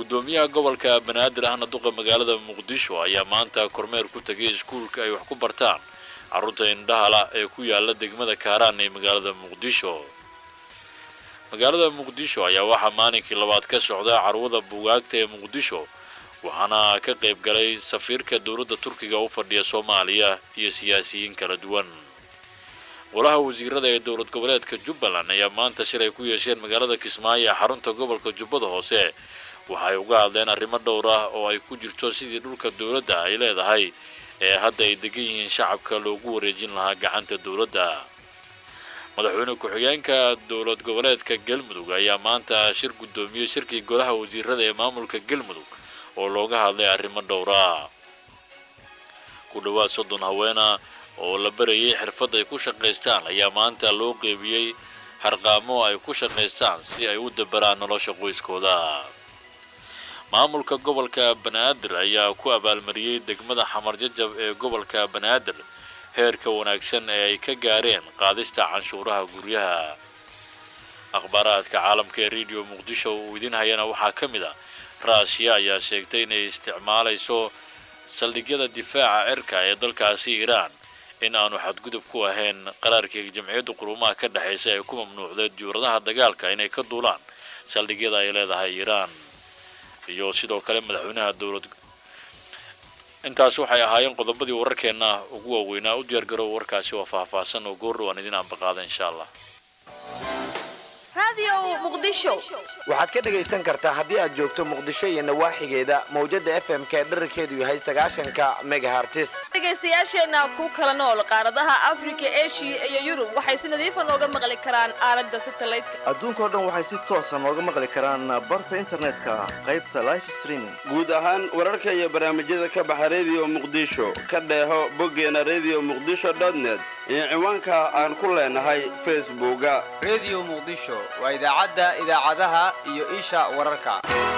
guddoomiyaha gobolka banaadir ahna duqa magaalada muqdisho ayaa maanta kormeer ku tegay iskuulka ay wax ku bartaan carruurta indhahala ee ku yaala degmada kaaraan ee magaalada muqdisho magaalada muqdisho ayaa waxaa maalinkii labaad ka socda carwada buugaagta ee muqdisho waxaana ka qayb galay safiirka dowladda turkiga u fadhiya soomaaliya iyo siyaasiyiin kala duwan golaha wasiirada ee dowlad goboleedka jubbaland ayaa maanta shilay ku yeesheen magaalada kismaayo ee xarunta gobolka jubbada hoose waxay uga hadleen arrimo dhowr ah oo ay ku jirto sidii dhulka dowladda ay leedahay ee hadda ay degan yihiin shacabka loogu wareejin lahaa gacanta dowladda madaxweyne ku-xigeenka dowlad goboleedka galmudug ayaa maanta shir guddoomiyey shirkii golaha wasiirada ee maamulka galmudug oo looga hadlay arrimo dhowra ku dhowaad soddon haweena oo la barayay xirfad ay ku shaqaystaan ayaa maanta loo qeybiyey harqaamo ay ku shaqaystaan si ay u dabaraan nolosha qoyskooda maamulka gobolka banaadir ayaa ku abaalmariyey degmada xamarjajab ee gobolka banaadir heerka wanaagsan ee ay ka gaareen qaadista canshuuraha guryaha akhbaaraadka caalamka ee rediyo muqdisho uu idin hayana waxaa ka mid a raashiya ayaa sheegtay inay isticmaalayso saldhigyada difaaca cirka ee dalkaasi iiraan in aanu xadgudub ku ahayn qaraarkii jamciyadda quruumaha ka dhexaysa ee ku mamnuucday diyauradaha dagaalka inay ka duulaan saldhigyada ay leedahay iiraan iyo sidoo kale madaxweynaha dowlad intaas waxay ahaayeen qodobadii wararkeenna ugu waaweynaa u diyaargarow warkaasi waa faahfaahsan oo goordhow aan idin aanbaqaada insha allah waxaad ka dhegaysan kartaa haddii aad joogto muqdisho iyo nawaaxigeeda mawjada f m ka dherarkeedu yahay sagaashanka megahartis dhegaystayaasheenna ku kala nool qaaradaha afrika eshiya iyo yurub waxay si nadiifa nooga maqli karaan aalada satelliteka adduunkao dhan waxay si toosa nooga maqli karaan barta internetka qaybta life streaming guud ahaan wararka iyo barnaamijyada ka baxa rediyo muqdisho ka dheeho boggeena rediyo muqdisho net iyo ciwaanka aan ku leenahay facebooka rediyo muqdisho waa idaacadda idaacadaha iyo isha wararka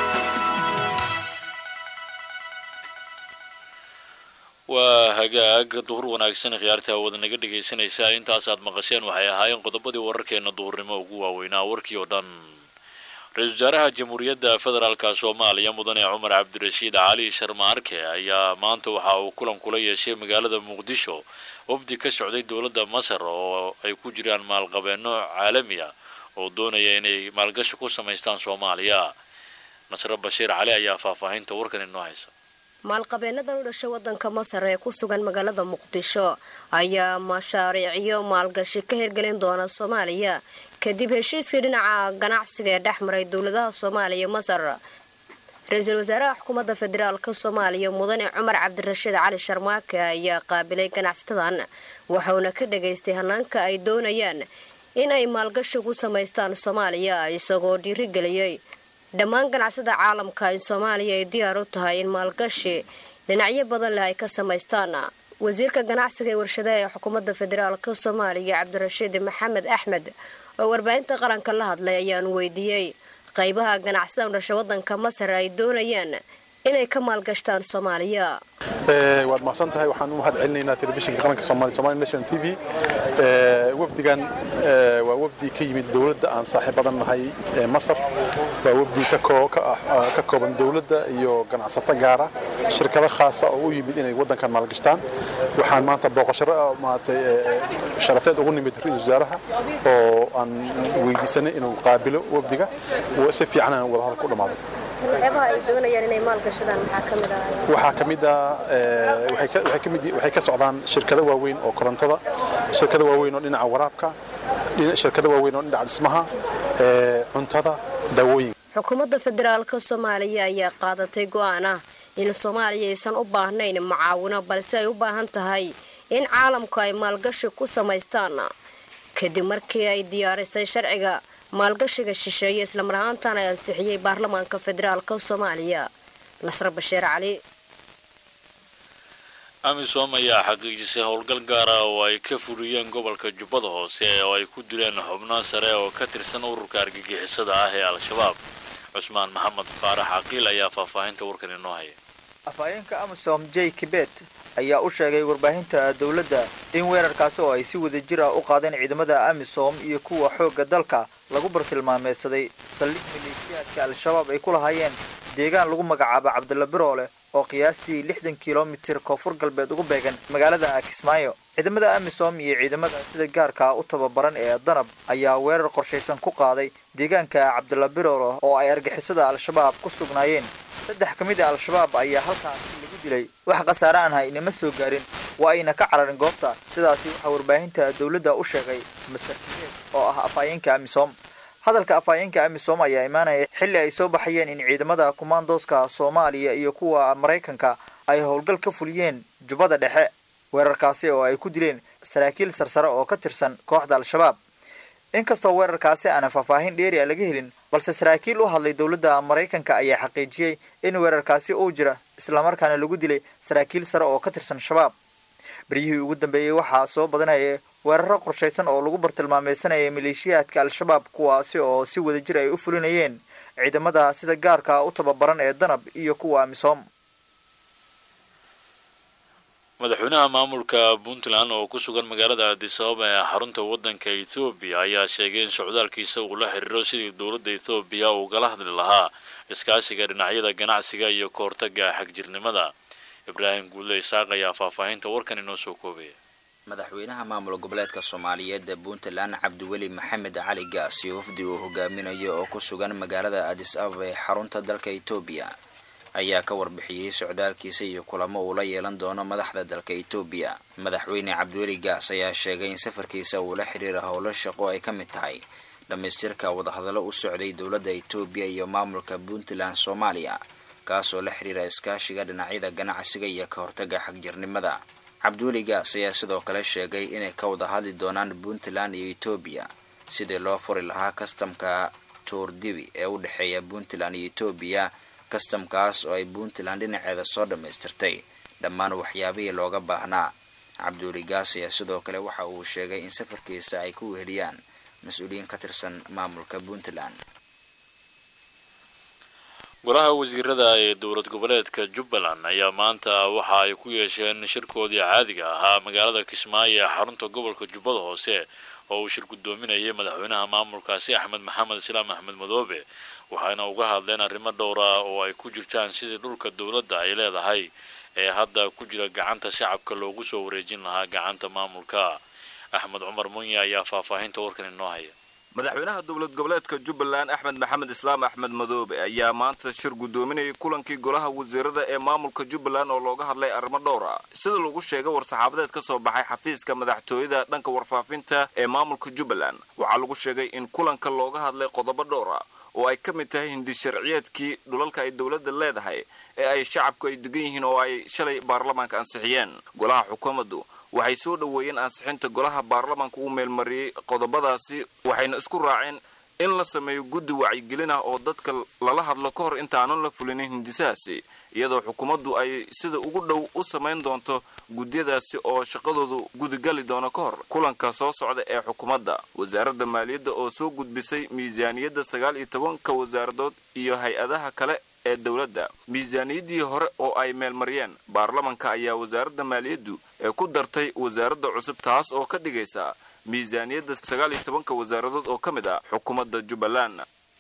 waa hagaag duhur wanaagsan khiyaarta hawada naga dhegaysanaysaa intaas aad maqasheen waxay ahaayeen qodobadii wararkeena duhurnimo ugu waaweynaa warkii oo dhan ra-iisul wasaaraha jamhuuriyadda federaalka soomaaliya mudane cumar cabdirashiid cali sharma arke ayaa maanta waxa uu kulan kula yeeshay magaalada muqdisho wafdi ka socday dowladda masar oo ay ku jiraan maalqabeenno caalami ah oo doonaya inay maalgashi ku samaystaan soomaaliya nasre bashiir cali ayaa faahfaahinta warkan inoo haysa maalqabeennadan u dhashay waddanka masar ee ku sugan magaalada muqdisho ayaa mashaariicyo maalgashi ka hirgelin doona soomaaliya kadib heshiiskii dhinaca ganacsiga ee dhex maray dowladaha soomaaliya iyo masar ra-iisul wasaaraha xukuumadda federaalka soomaaliya mudane cumar cabdirashiid cali sharmaake ayaa qaabilay ganacsatadan waxauna ka dhagaystay hanaanka ay doonayaan in ay maalgashi ku samaystaan soomaaliya isagoo dhiirigeliyey dhammaan ganacsada caalamka in soomaaliya ay diyaar u tahay in maalgashi dhinacyo badan leh ay ka samaystaan wasiirka ganacsiga ee warshadaha ee xukuumadda federaalka soomaaliya cabdirashiid maxamed axmed oo warbaahinta qaranka la hadlay ayaanu weydiiyey qaybaha ganacsada u dhasha waddanka masar ay doonayaan inay ka maalgashtaan soomaaliya waad mahadsan tahay waxaan u mahad celinaynaa telefishinka qaranka soomaaliya somali national t v wafdigan waa wafdi ka yimid dowladda aan saaxiib badan nahay ee masar waa wafdi ka kooban dowladda iyo ganacsato gaara shirkado khaasa oo u yimid inay waddankan maalgashtaan waxaan maanta booqasho maaragtay sharafeed ugu nimid ra-iisul wasaaraha oo aan weydiisanay inuu qaabilo wafdiga si fiican aan wadahadal ku dhammaaday waxyaabaha ay doonayaan inay maalgashadaan maxaa ka mid ah waxaa ka mid ah waxay ka socdaan shirkado waaweyn oo korontada shirkado waaweyn oo dhinaca waraabka shirkado waaweyn oo dhinaca dhismaha cuntada daawooyinka xukuumadda federaalka soomaaliya ayaa qaadatay go'aan ah in soomaaliya aysan u baahnayn mucaawino balse ay u baahan tahay in caalamku ay maalgashi ku samaystaan kadib markii ay diyaarisay sharciga maalgashiga shisheeye islamar ahaantan ay ansixiyey baarlamaanka federaalka soomaaliya nasre bashiir cali amisom ayaa xaqiijisay howlgal gaara oo ay ka fuliyeen gobolka jubbada hoose oo ay ku dileen xubno sare oo ka tirsan ururka argagixisada ah ee al-shabaab cusmaan maxamed faarax caqiil ayaa faahfaahinta warkan inoo haya afhayeenka amisom j kibet ayaa u sheegay warbaahinta dowladda in weerarkaasi oo ay si wada jir ah u qaadeen ciidamada amisom iyo kuwa xoogga dalka lagu bartilmaameedsaday saldhig maleeshiyaadka al-shabaab ay ku lahaayeen deegaan lagu magacaabo cabdilla biroole oo qiyaastii lixdan kilomitir koonfur galbeed ugu beegan magaalada kismaayo ciidamada amisom iyo ciidamada sida gaarka u tababaran ee danab ayaa weerar qorshaysan ku qaaday deegaanka cabdilla biroole oo ay argixisada al-shabaab ku sugnaayeen saddex ka mid a al-shabaab ayaa halkaasi lagu dilay wax khasaare aan ha inama soo gaarin waa ayna ka cararin goobta sidaasi waxaa warbaahinta dowladda u sheegay master kineed oo ah afhayeenka amisom hadalka afhayeenka amisom ayaa imaanaya xilli ay soo baxayeen in ciidamada kumaandooska soomaaliya iyo kuwa maraykanka ay howlgal ka fuliyeen jubbada dhexe weerarkaasi oo ay ku dileen saraakiil sarsare oo ka tirsan kooxda al-shabaab inkastoo weerarkaasi aanan faahfaahin dheeri a laga helin balse saraakiil u hadlay dowladda maraykanka ayaa xaqiijiyey in weerarkaasi uu jira islamarkaana lagu dilay saraakiil sare oo ka tirsan shabaab beryihii ugu dambeeyey waxaa soo badanaya weeraro qorshaysan oo lagu bartilmaameysanaya maleeshiyaadka al-shabaab kuwaasi oo si wadajir ay u fulinayeen ciidamada sida gaarka u tababaran ee danab iyo kuwa amisom madaxweynaha maamulka puntland oo ku sugan magaalada addis ababa ee xarunta waddanka ethoobiya ayaa sheegay in socdaalkiisa uu la xiriiro sidii dowladda ethoobiya ugala hadli lahaa iskaashiga dhinacyada ganacsiga iyo ka hortagga xagjirnimada ibraahim guudle isaaq ayaa faahfaahinta warkan inoo soo koobaya madaxweynaha maamul goboleedka soomaaliyeed ee puntland cabdiweli maxamed cali gaas iyo wafdi uu hogaaminayo oo ku sugan magaalada addis ababa ee xarunta dalka etoobiya ayaa ka warbixiyey socdaalkiisa iyo kulamo uu la yeelan doono madaxda dalka etoobiya madaxweyne cabdiweli gaas ayaa sheegay in safarkiisa uu la xiriira howlo shaqo ay ka mid tahay dhammaystirka wadahadallo u socday dowladda etoobiya iyo maamulka puntland soomaaliya kaasoo la xiriira iskaashiga dhinacyada ganacsiga iyo ka hortagga xagjirnimada cabdiweli gaas ayaa sidoo kale sheegay inay ka wada hadli doonaan puntland iyo etoobiya sidii loo furi lahaa kastamka toordibi ee u dhexeeya puntland iyo etoobiya kastamkaas oo ay puntland dhinaceeda soo dhammaystirtay dhammaan waxyaabihii looga baahnaa cabdiweli gaas ayaa sidoo kale waxa uu sheegay in safarkiisa ay ku weheliyaan mas-uuliyiin ka tirsan maamulka puntland golaha wasiirada ee dowlad goboleedka jubbaland ayaa maanta waxa ay ku yeesheen shirkoodii caadiga ahaa magaalada kismaayo ee xarunta gobolka jubbada hoose oo uu shir guddoominayay madaxweynaha maamulkaasi axmed maxamed islaam axmed madoobe waxayna uga hadleen arrimo dhowra oo ay ku jirtaan sidii dhulka dowladda ay leedahay ee hadda ku jira gacanta shacabka loogu soo wareejin lahaa gacanta maamulka axmed cumar munye ayaa faahfaahinta warkan inoo haya madaxweynaha dowlad goboleedka jubbaland axmed maxamed islaam axmed madoobe ayaa maanta shir guddoominayay kulankii golaha wasiirada ee maamulka jubbaland oo looga hadlay arrimo dhowra sida lagu sheegay war-saxaabadeed ka soo baxay xafiiska madaxtooyada dhanka warfaafinta ee maamulka jubbaland waxaa lagu sheegay in kulanka looga hadlay qodobo dhowra oo ay ka mid tahay hindi sharciyeedkii dhulalka ay dowladda leedahay ee ay shacabku ay degan yihiin oo ay shalay baarlamaanka ansixiyeen golaha xukuumaddu waxay soo dhoweeyeen ansixinta golaha baarlamaanka uu meelmariyey qodobadaasi waxayna isku raaceen in la sameeyo guddi wacyigelin ah oo dadka lala hadlo ka hor intaanan la fulinin hindisahaasi iyadoo xukuumaddu ay sida ugu dhow u samayn doonto gudyadaasi oo shaqadoodu gudigali doono ka hor kulanka soo socda ee xukuumadda wasaaradda maaliyadda oo soo gudbisay miisaaniyadda sagaal iyo tobanka wasaaradood iyo hay-adaha kale ee dowladda miisaaniyaddii hore oo ay meelmariyeen baarlamanka ayaa wasaaradda maaliyaddu ee ku dartay wasaaradda cusub taas oo ka dhigaysa miisaaniyadda sagaal iyo tobanka wasaaradood oo ka mid ah xukuumadda jubbaland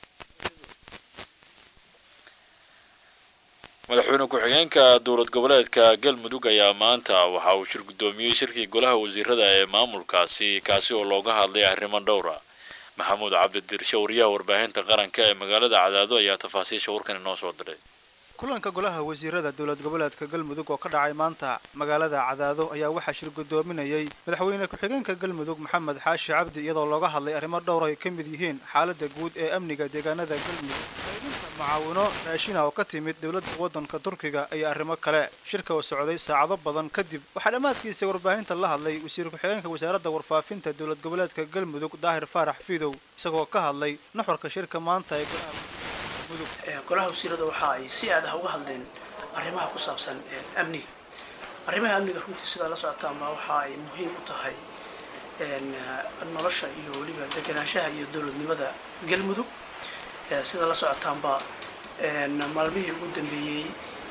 madaxweyne ku-xigeenka dowlad goboleedka galmudug ayaa maanta waxa uu shir guddoomiyey shirkii golaha wasiirada ee maamulkaasi kaasi oo looga hadlay arrimo dhowra maxamuud cabdidirshe wariyaha warbaahinta qaranka ee magaalada cadaado ayaa tafaasiisha warkan inoo soo diray kulanka golaha wasiirada dowlad goboleedka galmudug oo ka dhacay maanta magaalada cadaado ayaa waxaa shir guddoominayay madaxweyne ku-xigeenka galmudug maxamed xaashi cabdi iyadoo looga hadlay arrimo dhowr ay ka mid yihiin xaaladda guud ee amniga deegaanada galmudug qaybinta mucaawino raashina oo ka timid dowladda waddanka turkiga iyo arrimo kale shirka oo socday saacado badan kadib waxaa dhammaadkiisa warbaahinta la hadlay wasiir ku-xigeenka wasaaradda warfaafinta dowlad goboleedka galmudug daahir faarax fidow isagoo ka hadlay nuxurka shirka maanta ee golaha golaha wasiirada waxa ay si aad ah uga hadleen arrimaha ku saabsan amniga arrimaha amniga runtii sidaa la socotaanba waxa ay muhiim u tahay nolosha iyo weliba deganaanshaha iyo dowladnimada galmudug sida la socotaanba maalmihii ugu dambeeyey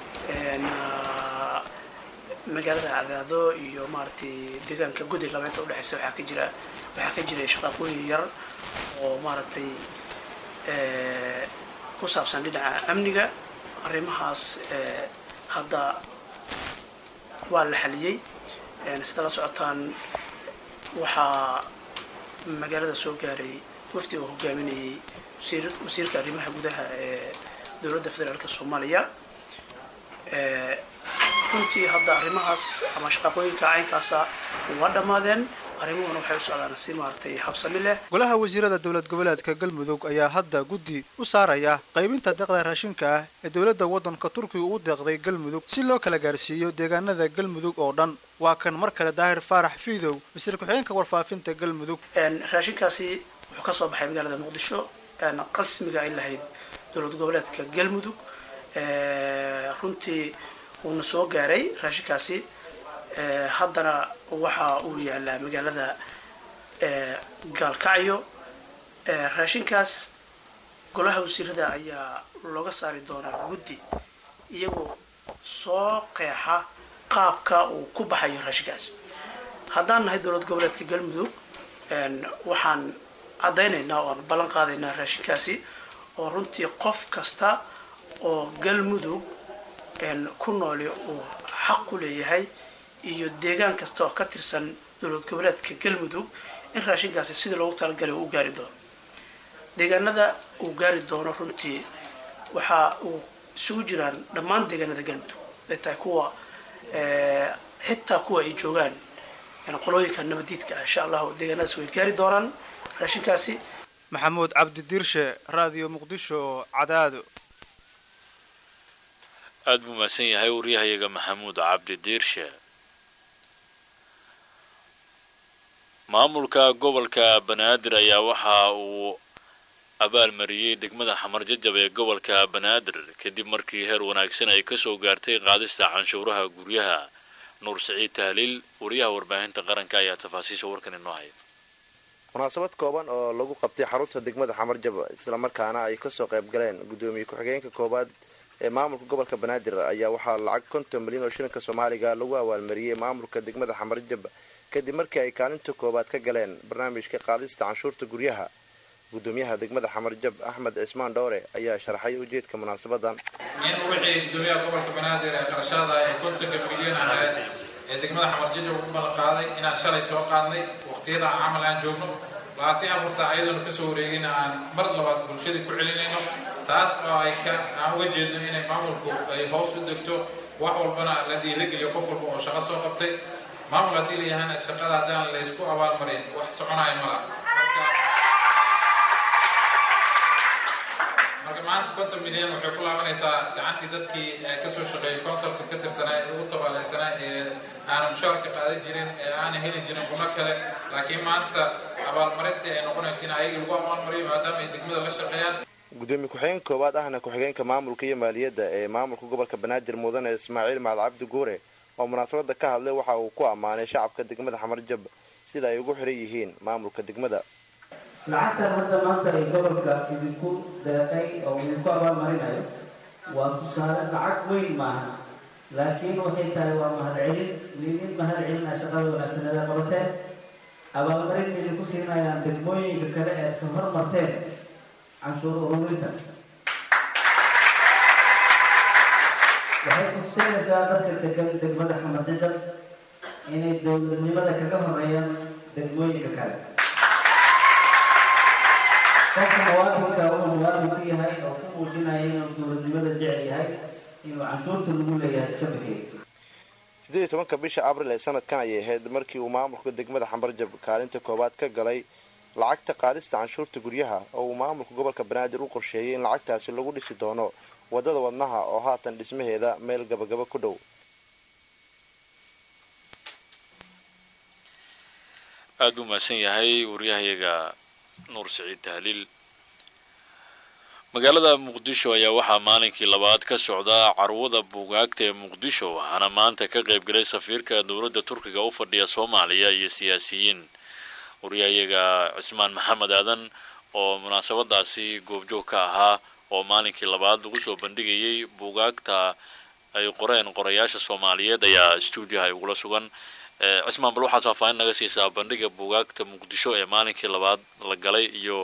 magaalada cadaado iyo maaragtay deegaanka gudi labeenta udhexeysa waxaa ka jira waxaa ka jiray shaqaaqooyin yar oo maaragtay ku saabsan dhinaca amniga arrimahaas hadda waa la xaliyey sida la socotaan waxaa magaalada soo gaaray wafdi oo hogaaminayay wasiirka arrimaha gudaha ee dowladda federaalka soomaaliya runtii hadda arrimahaas ama shaqaqooyinka caynkaasa waa dhammaadeen arrimuhuna waxay u socdaan si maaragtay habsami leh golaha wasiirada dowlad goboleedka galmudug ayaa hadda guddi u saaraya qaybinta deeqda raashinka ah ee dowladda waddanka turkiga u deeqday galmudug si loo kala gaarsiiyo deegaanada galmudug oo dhan waa kan mar kale daahir faarax fiidow wasiir ku-xigeenka warfaafinta galmudug raashinkaasi wuxuu ka soo baxay magaalada muqdisho qasmiga ay lahayd dowlad goboleedka galmudug runtii uuna soo gaaray raashinkaasi haddana waxa uu yaalaa magaalada gaalkacyo raashinkaas golaha wasiirada ayaa looga saari doonaa guddi iyagoo soo qeexa qaabka uu ku baxayo raashinkaas haddaan nahay dowlad goboleedka galmudug waxaan caddaynaynaa oo aan ballan qaadaynaa raashinkaasi oo runtii qof kasta oo galmudug ku nooli uu xaq ku leeyahay iyo deegaan kasta oo ka tirsan dowlad goboleedka galmudug in raashinkaasi sidii loogu talagalay uu u gaari doono deegaanada uu gaari doono runtii waxa uu isugu jiraan dhammaan deegaanada galmudug ay tahay kuwa xitaa kuwa ay joogaan qolooyinka nabadiidka ah insha allahu deegaanadaas way gaari doonaan raashinkaasi maxamuud cabdi diirshe raadiyo muqdisho cadaado aada buu mahadsan yahay waryahayaga maxamuud cabdi diirshe maamulka gobolka banaadir ayaa waxa uu abaalmariyey degmada xamar jajab ee gobolka banaadir kadib markii heer wanaagsan ay kasoo gaartay qaadista canshuuraha guryaha nuur siciid tahliil wariyaha warbaahinta qaranka ayaa tafaasiisha warkan inoo haya munaasabad kooban oo lagu qabtay xarunta degmada xamarjab islamarkaana ay kasoo qayb galeen gudoomiye ku-xigeenka koowaad ee maamulka gobolka banaadir ayaa waxaa lacag konton milyan oo shilinka soomaaliga lagu abaalmariyey maamulka degmada xamarjab kadib markii ay kaalinta koowaad ka galeen barnaamijka qaadista canshuurta guryaha gudoomiyaha degmada xamarjab axmed cismaan dhowre ayaa sharaxay ujeedka munaasabadan in wixii gudoomiyaha gobolka banaadir ee qarashada ay kontonka milyan ahayd ee degmada xamarjab ugu ballanqaaday inaan shalay soo qaadnay waqtiyada camal aan joogno labaatan afar saac iyadoona kasoo wareegayna aan mar labaad bulshadii ku celinayno taas oo ay ka aan uga jeedno inay maamulku ay hoos u degto wax walbana la dhiirageliyo qof walba oo shaqo soo qabtay maamul haddii la yahana shaqada haddaan laysku abaalmarin wax soconaya mala marka maanta konton milyan waxay ku laabanaysaa gacantii dadkii kasoo shaqeeyay consulka ka tirsanaa ee ugu tabaalaysanaa ee aanan mushaarka qaadan jirin ee aanan heli jirin guno kale laakiin maanta abaalmarintii ay noqonayso in ayagii lagu abaalmariyo maadaama ay degmada la shaqeeyaan gudoomiye ku-xigeen koowaad ahna ku-xigeenka maamulka iyo maaliyadda ee maamulka gobolka banaadir mudane ismaaciil macad cabdi guure oo munaasabada ka hadlay waxa uu ku ammaanay shacabka degmada xamarjab sida ay ugu xiran yihiin maamulka degmada lacagtan hadda maanta ay gobolka idinku deeqay oo idinku abaalmarinayo waa tusaale lacag weyn maaha laakiin waxay tahay waa mahadcelin lidin mahad celinaa shaqada wanaagsaneeda qabateen abaalmarin idinku siinayaan degmooyinka kale eed ka hormarteen canshuur ururinta waxay kutusinaysaa dadka degan degmada xamarjajab inay dowladnimada kaga horeeyaan degmooyinka kale qofka muwaadinka uu muwaadin ku yahay oo ku muujinaya inuu dowladnimada jecel yahay inuu canshuurta lagu leeyahay iska bixiyo siddeed iyo tobanka bisha abril ee sanadkan ayay ahayd markii uu maamulka degmada xambarjab kaalinta koowaad ka galay lacagta qaadista canshuurta guryaha oo uu maamulka gobolka banaadir u qorsheeyay in lacagtaasi lagu dhisi doono waddada wadnaha oo haatan dhismaheeda meel gabagaba ku dhow aada buu mahadsan yahay waryahayaga nuur siciid tahliil magaalada muqdisho ayaa waxaa maalinkii labaad ka socda carwada buugaagta ee muqdisho waxaana maanta ka qayb galay safiirka dowladda turkiga u fadhiya soomaaliya iyo siyaasiyiin waryahayaga cismaan maxamed aadan oo munaasabadaasi goobjoog ka ahaa oo maalinkii labaad lagu soo bandhigayay buugaagta ay qoreen qorayaasha soomaaliyeed ayaa stuudiyaha ay ugula sugan cismaan bal waxaad faahfaahin naga siisaa bandhiga buugaagta muqdisho ee maalinkii labaad la galay iyo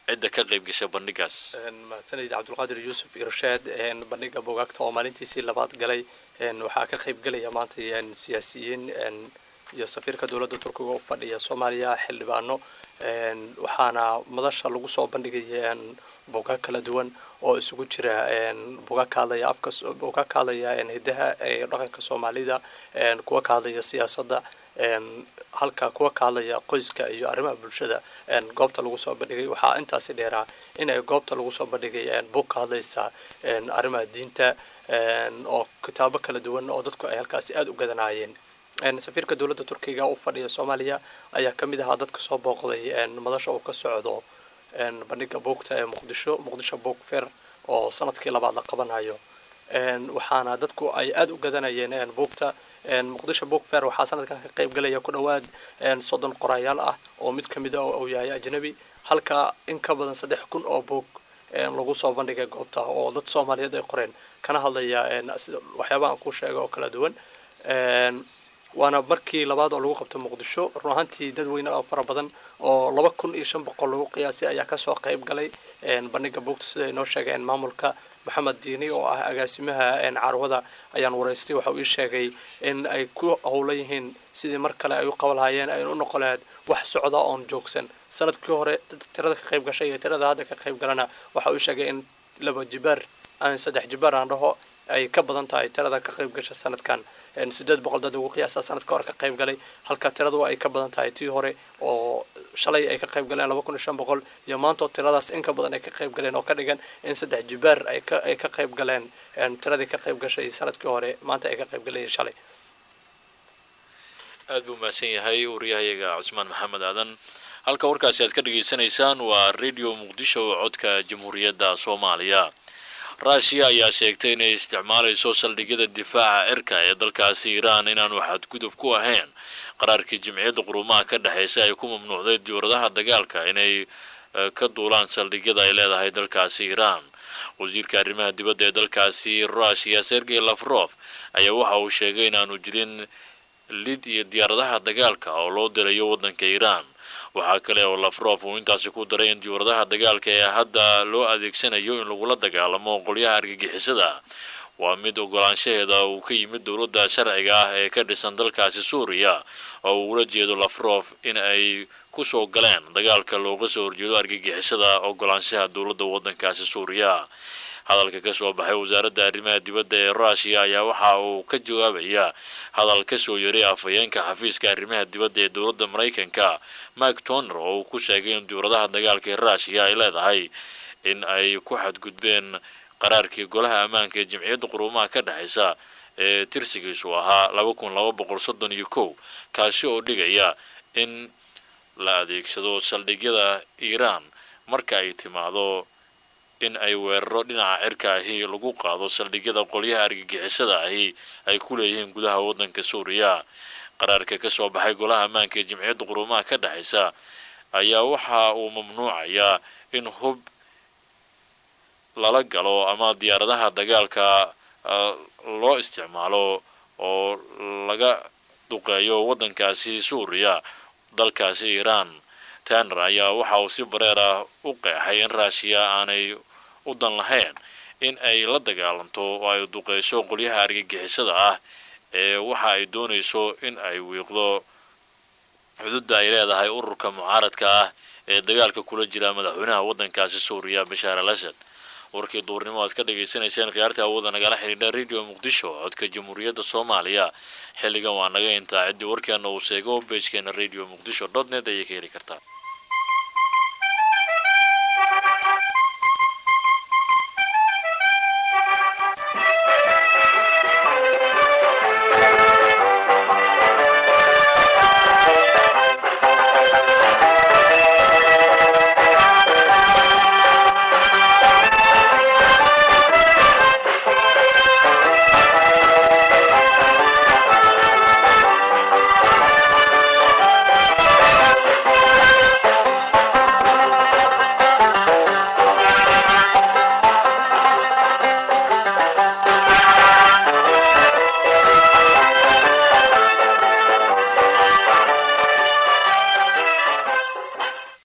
cidda ka qayb gasha bandhigaas mahadsanid cabdulqaadir yuusuf irshaad bandhiga bugaagta oo maalintiisii labaad galay waxaa ka qayb gelaya maanta siyaasiyiin iyo safiirka dowladda turkiga u fadhiya soomaaliya xildhibaano waxaana madasha lagu soo bandhigaya bugaag kala duwan oo isugu jira bugaag ka hadlaya afka bugaag ka hadlaya hidaha dhaqanka soomaalida kuwa ka hadlaya siyaasadda halka kuwa ka hadlaya qoyska iyo arrimaha bulshada goobta lagu soo bandhigay waxaa intaasi dheeraa in ay goobta lagu soo bandhigay bug ka hadlaysa arrimaha diinta oo kitaabo kala duwan oo dadku ay halkaasi aada u gadanaayeen safiirka dowladda turkiga u fadhiya soomaaliya ayaa ka mid ahaa dadka soo booqday madasha uu ka socdo bandhiga buugta ee muqdisho muqdisho book fair oo sanadkii labaad la qabanayo waxaana dadku ay aada u gadanayeen buugta muqdisho book fair waxaa sanadkan ka qayb galaya ku dhowaad soddon qorayaal ah oo mid ka mid a uu yahay ajnabi halka in ka badan saddex kun oo buug lagu soo bandhigay goobta oo dad soomaaliyeed ay qoreen kana hadlaya waxyaabaha aan ku sheega oo kala duwan waana markii labaad oo lagu qabto muqdisho run ahaantii dadweyne oo fara badan oo laba kun iyo shan boqol lagu qiyaasay ayaa kasoo qayb galay bandhiga buugta sida ay noo sheegeen maamulka maxamed diini oo ah agaasimaha carwada ayaan waraystay waxa uu ii sheegay in ay ku howlan yihiin sidii mar kale ay u qaban lahaayeen ay u noqon lahayd wax socda oon joogsan sanadkii hore tirada ka qayb gashay iyo tirada hadda ka qayb galana waxa uu ii sheegay in laba jibaar aan saddex jibaar aan dhaho ay ka badan tahay tirada ka qayb gasha sanadkan sideed boqol dad ugu qiyaasa sanadka hore ka qayb galay halka tiradu ay ka badan tahay tii hore oo shalay ay ka qayb galeen laba kun iyo shan boqol iyo maanta tiradaas in ka badan ay ka qayb galeen oo ka dhigan in saddex jibaar ay ka ay ka qayb galeen tiradii ka qayb gashay sanadkii hore maanta ay ka qayb galeen shalay aad buu mahadsan yahay wariyahayaga cusmaan maxamed aadan halka warkaasi aad ka dhageysanaysaan waa radio muqdisho codka jamhuuriyadda soomaaliya ruushiya ayaa sheegtay inay isticmaalayso saldhigyada difaaca cirka ee dalkaasi iiraan inaanu xadgudub ku ahayn qaraarkii jimciyadda qurumaha ka dhexaysa ay ku mamnuucday diyauradaha dagaalka inay ka duulaan saldhigyada ay leedahay dalkaasi iiraan wasiirka arrimaha dibadda ee dalkaasi ruushiya sergey lafrof ayaa waxa uu sheegay inaanu jirin lid iyo diyaaradaha dagaalka oo loo dirayo waddanka iiraan waxaa kale oo lafrof uu intaasi ku daray in diyauradaha dagaalka ee hadda loo adeegsanayo in lagula dagaalamo qolyaha argagixisada waa mid ogolaanshaheeda uu ka yimid dowladda sharciga ah ee ka dhisan dalkaasi suuriya oo uu ula jeedo lafrof in ay kusoo galeen dagaalka looga soo horjeedo argagixisada ogolaanshaha dowladda waddankaasi suuriya hadalka ka soo baxay wasaaradda arrimaha dibadda ee ruushiya ayaa waxa uu ka jawaabaya hadal ka soo yaray afhayeenka xafiiska arrimaha dibadda ee dowladda maraykanka mike toner oo uu ku sheegay in diyauradaha dagaalka ee ruushiya ay leedahay in ay ku xadgudbeen qaraarkii golaha ammaanka ee jimciyadda quruumaha ka dhexaysa ee tirsigiisu ahaa laba kun laba boqol soddon iyo kow kaasi oo dhigaya in la adeegsado saldhigyada iiraan marka ay timaado in ay weeraro dhinaca cirka ahi lagu qaado saldhigyada qolyaha argagixisada ahi ay ku leeyihiin gudaha waddanka suuriya qaraarka ka soo baxay golaha ammaanka ee jimciyadda quruumaha ka dhexaysa ayaa waxa uu mamnuucayaa in hub lala galo ama diyaaradaha dagaalka loo isticmaalo oo laga duqeeyo waddankaasi suuriya dalkaasi iiraan taner ayaa waxa uu si bareer ah u qeexay in ruushiya aanay u dan lahayn in ay la dagaalanto oo ay duqeyso qolyaha argagixisada ah ee waxa ay doonayso in ay wiiqdo xuduudda ay leedahay ururka mucaaradka ah ee dagaalka kula jira madaxweynaha waddankaasi suuriya bashaar al asad warkii duurnimo aad ka dhagaysanayseen khiyaarta hawada nagala xidhiidha radio muqdisho codka jamhuuriyadda soomaaliya xilligan waa naga intaa ciddii warkeena uu sheego beejkeena radio muqdisho dot net ayay ka heli kartaa